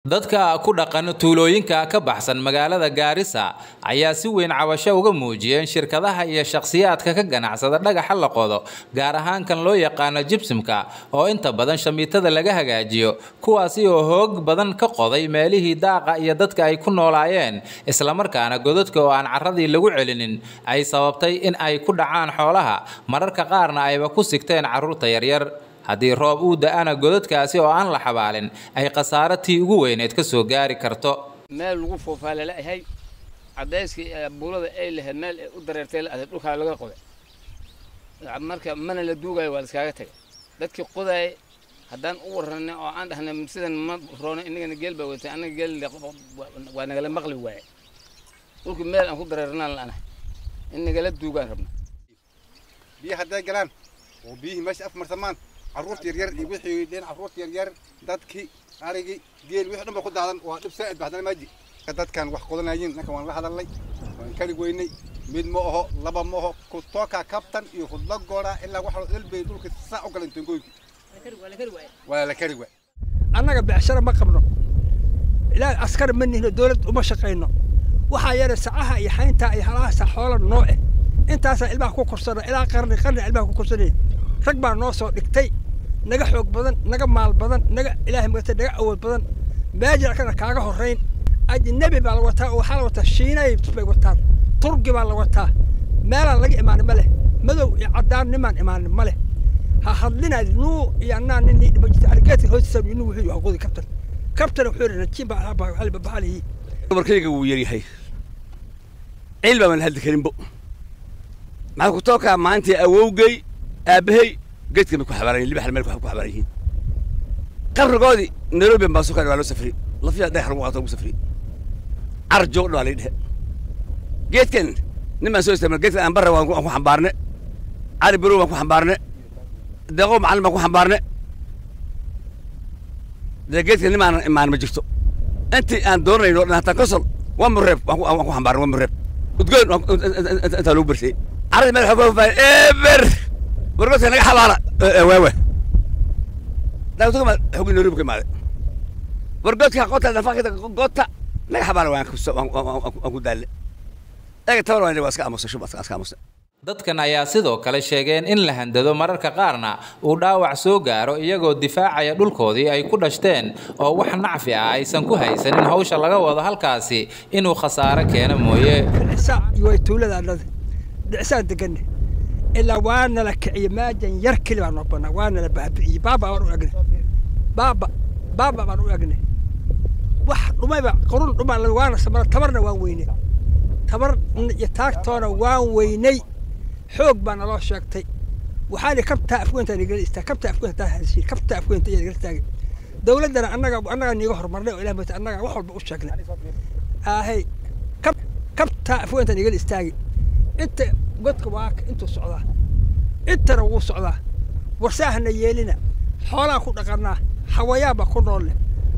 Dadka ku dhaqan tuulooyinka ka baxsan magaalada Gaarisa ayaa si weyn cabasho uga muujiyeen shirkadaha iyo shakhsiyaadka ka ganacsada dhagaxa la qodo, gaar ahaan kan loo yaqaano gypsum-ka oo inta badan shamiitada laga hagaajiyo, kuwaasi oo xoog badan ka qoday meelihii daaqa iyo dadka ay ku noolaayeen, isla markaana godadka oo aan carradii lagu celinin ay sababtay in ay ku dhacaan xoolaha, mararka qaarna ayba ku sigteen carruurta yaryar. haddii roob uu da'ana godadkaasi oo aan la xabaalin ay khasaaro tii ugu weyneed ka soo gaari karto meel lagu foofaa lalayahay caddayskii buulada ay lahayd meel ay u dareertay la ahayd dhulkaa laga qoday marka mana la duugayo waa laiskaaga tagay dadkii qodaayay haddaan u warranay oo aan dhahnay sidan ma roono inagana geel baa watay annaga geel waa nagala maqli waaye dhulkii meel aan ku dareernaan la'anahay in nagala duugaan rabna biyo hadday galaan oo biyihii meesha afmarsamaan carruurta yaryar iyo wixii dhin carruurta yaryar dadkii arigii geel wixii dhan ba ku daadan waa dhib saa'id ba haddana maaji dadkan wax qodanayin ninkan waan la hadalnay waan kari weynay mid ma aho laba ma aho kutooka kabtan iyo hudla goora ilaa waxa dalbay dhulka saa u galan tangooyinki waa la kari waay annaga becshara ma qabno ilaa askar ma nihno dowlad uma shaqayno waxaa yara sacaha iyo xaynta iyo halahaasa xoola nooce intaasaa ilmaha ku korsana ilaa qarni qarni ilmaha ku korsanaya rag baa noo soo dhigtay naga xoog badan naga maal badan naga ilaahay magata naga awood badan maajirkana kaaga horrayn ajnabi baa la wataa oo waxaa la wataa shiinay bay wataan turgi baa la wataa meelaan laga imaanin ma leh madow iyo caddaan nimaan imaanin ma leh ha hadlinaad nuu iyo annaa nin nii dhima jirta aligeedka hoostiisa inuu wuxuu yahay qodi kabtan kabtana wuxuu yidhi najiin baa ahaa baa xali babaxalihi dumarkayga wuu yaryahay ciil baa man hadli karinbo maxaa ku tookaa maanta awowgay aabbahay geedka bay ku xabaaran yihin libaxal meel ku xabaaran yihiin qabrigoodii nairobi baa soo waa loo safriyey lafiya dhagax lagu qaato lagu safriyey carar joog dhaa lay dhehe geedkan nin baan soo isticmaal geedkan aan barra waan ku xambaarne cali barow waan ku xambaarne deeqo macallin baan ku xambaarne dee geedkan nin aan imaan ma jirto intii aan doonayno dhan hataa kosol waa mureeb waan ku xambaarne waa mureeb udgoon intaa lagu bersayey carradii meel xooga faafaay eber wargoodka naga xabaala waawa daawtugama xogi nairobi ka imaaday wargoodka qota nafaqida goota naga xabaala waan ku daalle eega tabar waan waa iska aamusa shub iska aamusa dadkan ayaa sidoo kale sheegeen in la handado mararka qaarna uu dhaawac soo gaaro iyagoo difaacaya dhulkoodii ay ku dhashteen oo wax nacfi ah aysan ku haysanin hawsha laga wado halkaasi inuu khasaaro keeno mooye dhicsa way tuulada annada dhicsaan deganne ilaa waa nala kiciye maajan yar keli baa noo banaa waa nala baabi'iyey baaba baan u egne baaba baaba baan u egne wax dhumayba qurun dhuma waana samara tabarna waan weynay tabar iyo taagtoona waan weynay xoog baa naloo sheegtay waxaa li kabtaa afweynta nagala istaag kabtaa afweynta hadashiin kabtaa afweynta ayaa nagala istaagay dawladdana annaga annaga niiga horumarnay oo ilaah mata annaga wax walba u sheegnay ahay kab kabtaa afweynta nagala istaagay inta godka waa intuu socdaa intana wuu socdaa warsaahana yeelina xoolaa ku dhaqanaa xawayaan baa ku noolle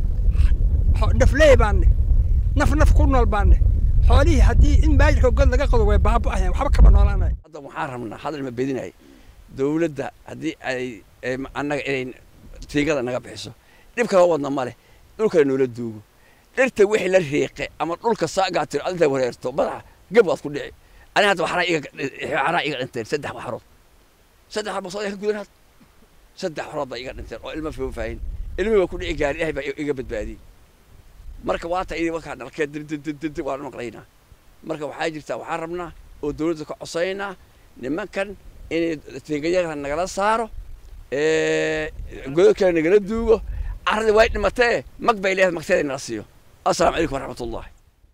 nafleey baanne naf naf ku nool baanne xoolihii haddii in maajirka god laga qodo way baaba'ayaan waxba kama noolaanay hadda waxaan rabnaa hadal ma bedinay dawladda haddii ay annaga inay tiigada naga bixiso dhib kala wadna ma leh dhulkana noola duugo dhirta wixii la riiqe ama dhulka saagaa tiro adinta wareerto madaxa geb waad ku dhici ani hadda waxaraa iga waxaraa iga dhinteen saddex waxarood saddex waxarood soo ka gudan had saddex waxarood baa iga dhinteen oo ilma faahin ilmihii waa ku dhici gaari ilaahay baa iga badbaadiyey marka waata idin wakaa dhalkee dindindindindi waan maqlaynaa marka waxaa jirtaa waxaan rabnaa oo dawladda ka cosaynaa nimankan inay tiingayada nagala saaro godod kale nagala duugo carradii way dhimatee mag bay leedahay magteeda nala siiyo assalaamu calaykum waraxmatullahi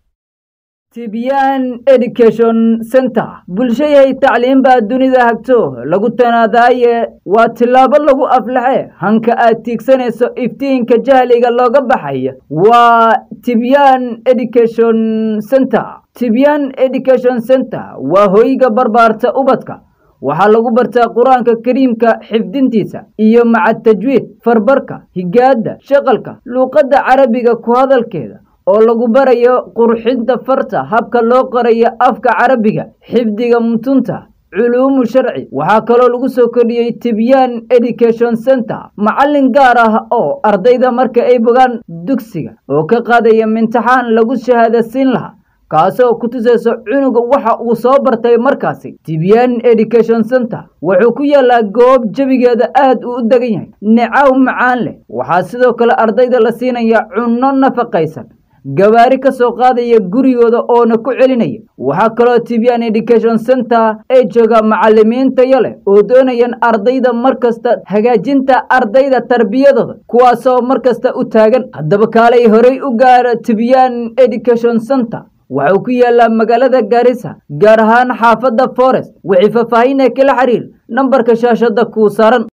tibiyan education center bulshayahay tacliin baa dunida hagto lagu tanaadaaye waa tillaabo lagu aflaxe hanka aad tiigsanayso iftiinka jahliga looga baxaya waa tibyan education center tibyan education center waa hoyga barbaarta ubadka waxaa lagu bartaa qur-aanka kariimka xifdintiisa iyo maca tajwiid farbarka higaadda shaqalka luuqadda carabiga ku hadalkeeda oo lagu barayo qurxinta farta habka loo qorayo afka carabiga xifdiga mutunta culuumu sharci waxaa kaloo lagu soo kordhiyey tibyaan education center macallin gaar ah oo ardayda marka ay bogaan dugsiga oo ka qaadaya imtixaan lagu shahaadasiin lahaa kaasoo ku tusayso cunuga waxa uu soo bartay markaasi tibyaan education center wuxuu ku yaalaa goob jebigeeda aad uu u degan yahay nicaw macaan leh waxaa sidoo kale ardayda la siinaya cunno nafaqaysan gawaari ka soo qaadaya gurigooda oona ku celinaya waxaa kaloo tibyaan education center ay jooga macallimiin tayo leh oo doonayaan ardayda markasta hagaajinta ardayda tarbiyadooda kuwaasoo markasta u taagan haddaba kaalay horey u gaara tibyaan education center waxuu ku yaalaa magaalada gaarisa gaar ahaan xaafadda forest wixii faahfaahin ee kala xiriir nambarka shaashadda kuu saaran